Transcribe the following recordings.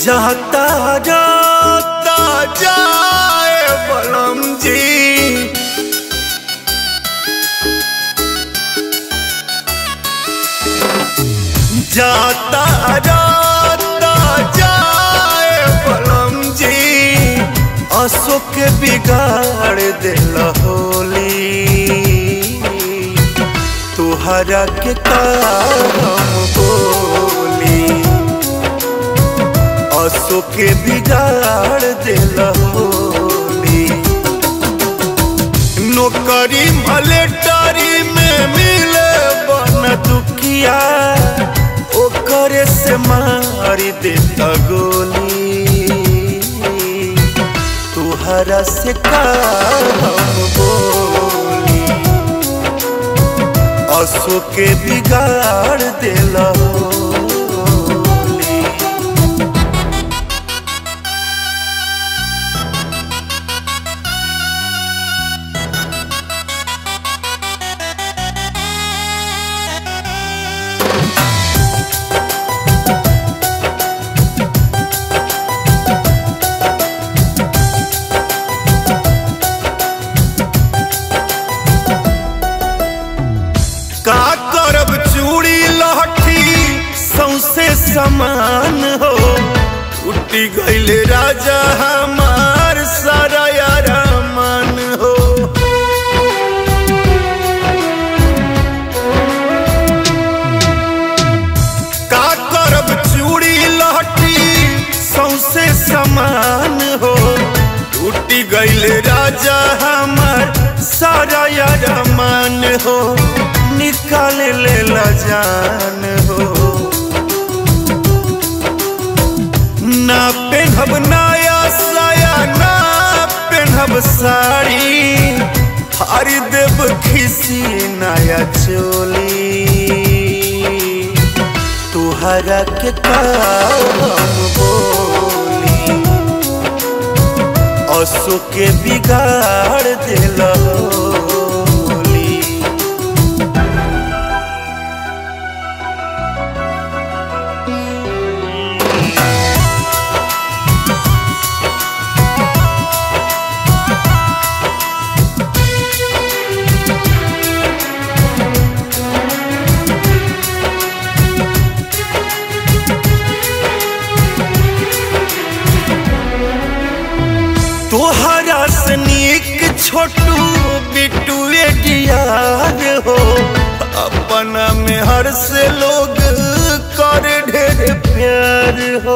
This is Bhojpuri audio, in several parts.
जाता जाता जाए बलम जी जाता जाता जाए बलम जी अशोक के बिगाड़ दिल होली तुहरा के काम बोली असो के बिगाड़ दिल होली नौकरी मलेटरी में मिले बन दुखिया ओकरे से मारी देता गोली तुहरा से काम बोली असो के बिगाड़ दिल होली का करब चूड़ी लहठी सौसे समान हो उठी गईले राजा हमार सारा यार मन हो का करब चूड़ी लहठी सौसे समान हो उठी गईले राजा हमार सारा यार मन हो निकाल ले ला जान हो ना पेनहब नया साया ना पेनहब साड़ी हरी देव खिसी नया चोली तुहरा के काम बोली असो के बिगाड़ दिल होली तोहरा से नीक छोटू बिट्टू यार हो अपना में हर से लोग कर ढेर प्यार हो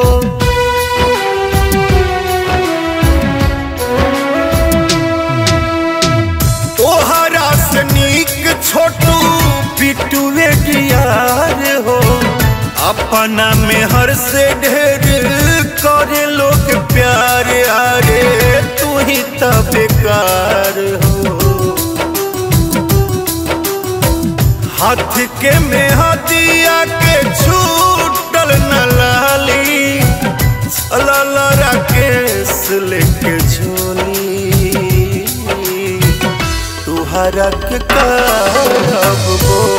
तोहरा से नीक छोटू बिट्टू यार हो अपना में हर से ढेर करे लोग प्यार आरे तू ही तो बेकार हो हाथ के में हदिया के छूटल न लाली चला राकेश लेके झोली तुहरा के करब बोली